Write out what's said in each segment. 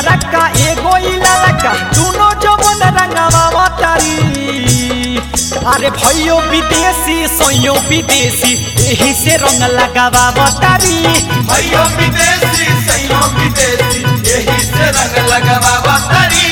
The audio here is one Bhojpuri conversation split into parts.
पियारा का एगो इलाला का दोनों जवन रंगवा तारी अरे भैयो विदेशी सोयो विदेशी यही से रंग लगावा तारी भैया विदेशी सैया विदेशी यही से रंग लगावा तारी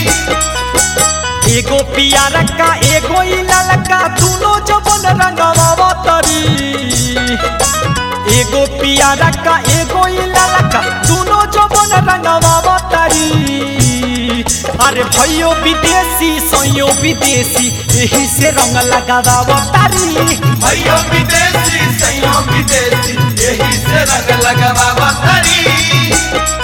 एगो पियारा का एगो इलाला का दोनों जवन रंगवा तारी एगो पियारा का एगो इलाला का दोनों जवन रंगवा तारी अरे भैयो विदेशी सोयो विदेशी यही से रंग लगावा तारी भैया विदेशी सैया विदेशी यही से रंग लगावा तारी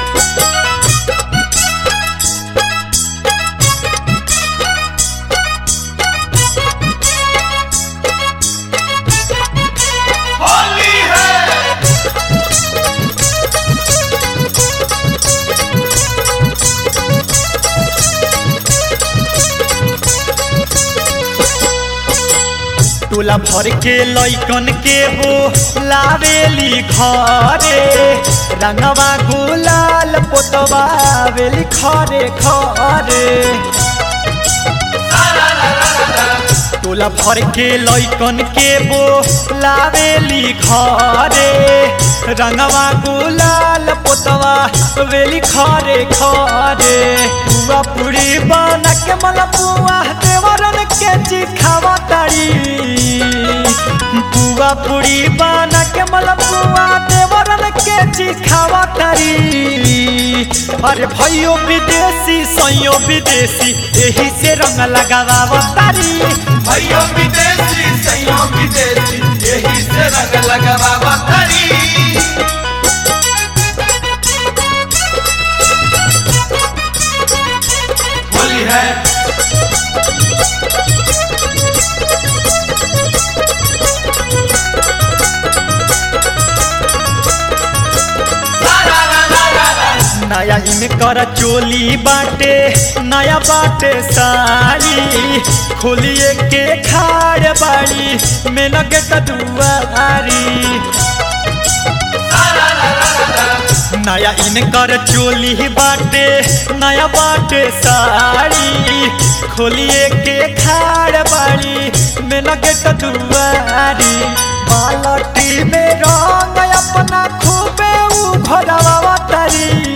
होली है टोला भर के लैकन के हो लावेली घरे रंगवा गुलाल पोतवा वेली खरे खरे टोला भर के लैकन के बो लावेली घरे रंगवा गुलाल पोतवा वेली खरे खरे पुआ पूरी बना के मलपुआ देवरन के चिखावा तारी पुआ पूरी बना के मलपुआ देवरन के चिखावा तारी अरे भैयो विदेशी सैयो विदेशी यही से रंग लगावा तारी भैया विदेशी सैया विदेशी यही से रंग लगावा तारी होली है ला ला ला ला ला नया इनकर चोली बाटे नया बाटे साड़ी खोलिए के खाड़ बाड़ी मेनगेट दुआरी नया इनकर चोली बाटे नया बाटे साड़ी खोलिए के खाड़ बाड़ी मेनगेट दुआरी बालटी में रंग अपना खूबे उ घोरवा तारी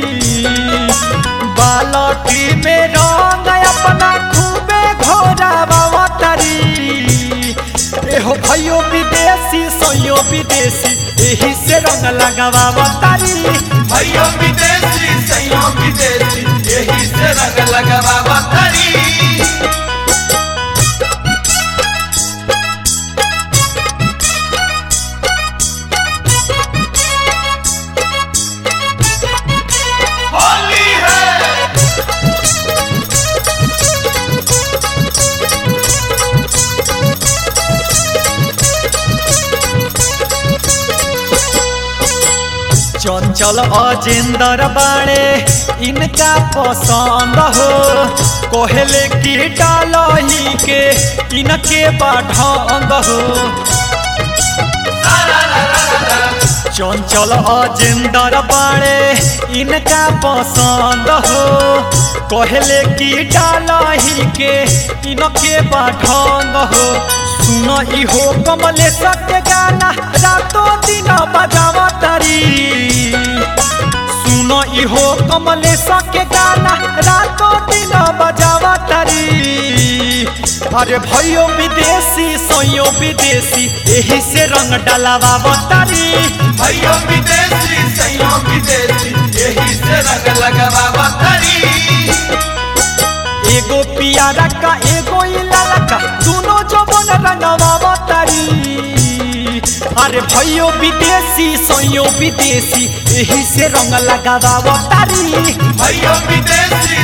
बालटी में रंग अपना खूबे घोरवा तारी एहो भैयो विदेशी सोयो विदेशी यही से रंग लगावा तारी भैया विदेशी सैया विदेशी यही से रंग लगावा तारी होली है चंचल अजेंदर बाणे इनका पसंद हो कोहले की डालही के इनके बाढ़ंग हो चंचल अजेंदर बाणे इनका पसंद हो कहले की डालही के इनके बाढ़ंग हो सुन इहो कमलेश के गाना रातों दिन बजावा तारी सुन इहो कमलेश के गाना रातों दिन बजावा तारी अरे भैयो विदेशी सोयो विदेशी यही से रंग डलावा तारी भैया विदेशी सैया विदेशी यही से रंग लगावा तारी एगो पियारा का एगो इलाला का दोनों जवन रंगवा तारी अरे भैयो विदेशी सोयो विदेशी यही से रंग लगावा तारी भैया विदेशी